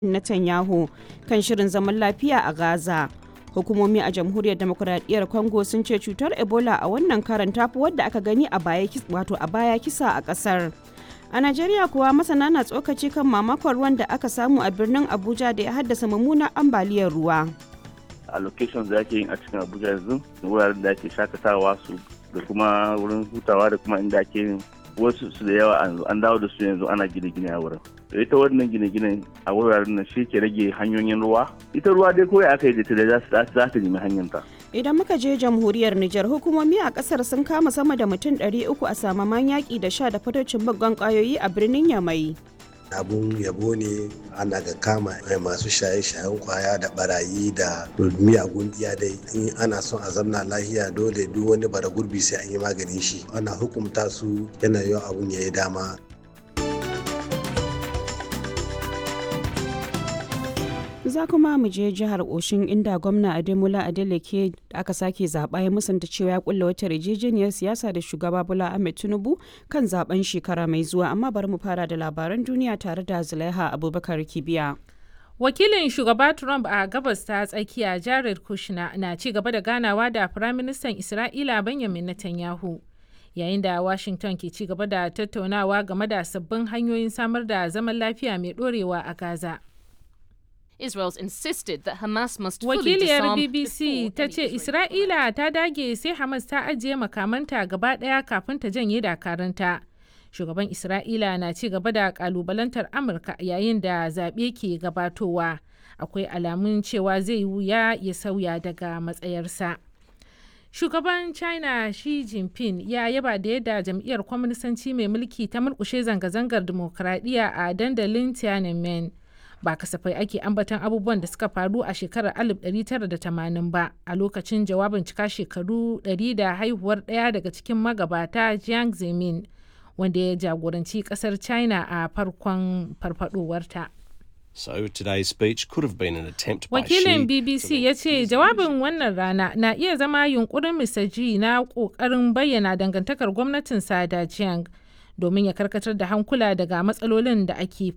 Netanyahu kan shirin zaman lafiya a Gaza. Hukumomi a Jamhuriyar Demokuraɗiyyar Congo sun ce cutar Ebola a wannan karan tafi wadda aka gani a baya wato a baya kisa a ƙasar. A Najeriya kuwa masana na tsokaci kan mamakon ruwan da aka samu a birnin Abuja da ya haddasa mummunar ambaliyar ruwa. a locations da ake yin a cikin abuja yanzu wuraren da ake shakatawa su da kuma wurin hutawa da kuma inda ake yin wasu su da yawa an dawo da su yanzu ana gine-gine a wurin da ita wannan gine-gine a wuraren nan shi ke rage hanyoyin ruwa ita ruwa dai kawai aka yi da ta da za ta nemi hanyar ta Idan muka je jamhuriyar Nijar hukumomi a kasar sun kama sama da mutum 300 a samaman yaƙi da sha da fatocin baggon ƙwayoyi a birnin Yamai. abun yabo ne ana ga kama masu shaye-shayen kwaya da barayi da miyagun iya dai in ana son a zamna lahiya dole duk wani bara gurbi sai an yi maganin shi ana hukumta su yana yawan abun ya yi dama za kuma mu je jihar oshin inda gwamna ademola adeleke da aka sake zaɓa ya musanta cewa ya kulla wata yarjejeniyar siyasa da shugaba bola ahmed tinubu kan zaben shekara mai zuwa amma bari mu fara da labaran duniya tare da zulaiha abubakar kibiya wakilin shugaba trump a gabas ta tsakiya jared kushner na ci gaba da ganawa da firaministan isra'ila benjamin netanyahu yayin da washington ke ci gaba da tattaunawa game da sabbin hanyoyin samar da zaman lafiya mai dorewa a gaza Israel's insisted that Hamas must Wakiliyar fully BBC ta ce Isra'ila ta dage sai Hamas ta ajiye makamanta gaba ɗaya kafin ta janye dakaranta. Shugaban Isra'ila na ci gaba da kalubalantar Amurka yayin da zaɓe ke gabatowa. Akwai alamun cewa zai wuya ya sauya daga matsayarsa. Shugaban China Xi Jinping ya yaba da yadda jam'iyyar kwaminisanci mai mulki ta murkushe zanga-zangar dimokuraɗiyya a dandalin Tiananmen. ba kasafai ake ambaton abubuwan da suka faru a shekarar 1980 ba a lokacin jawabin cika shekaru 100 da haihuwar ɗaya daga cikin magabata jiang zemin wanda ya jagoranci kasar china a farkon farfadowarta. So today's speech could have been an attempt by Wakilin Xi BBC to ya ce jawabin wannan rana na iya zama yunkurin Mr. G na ƙoƙarin bayyana dangantakar gwamnatinsa da Jiang domin ya karkatar da hankula daga matsalolin da ake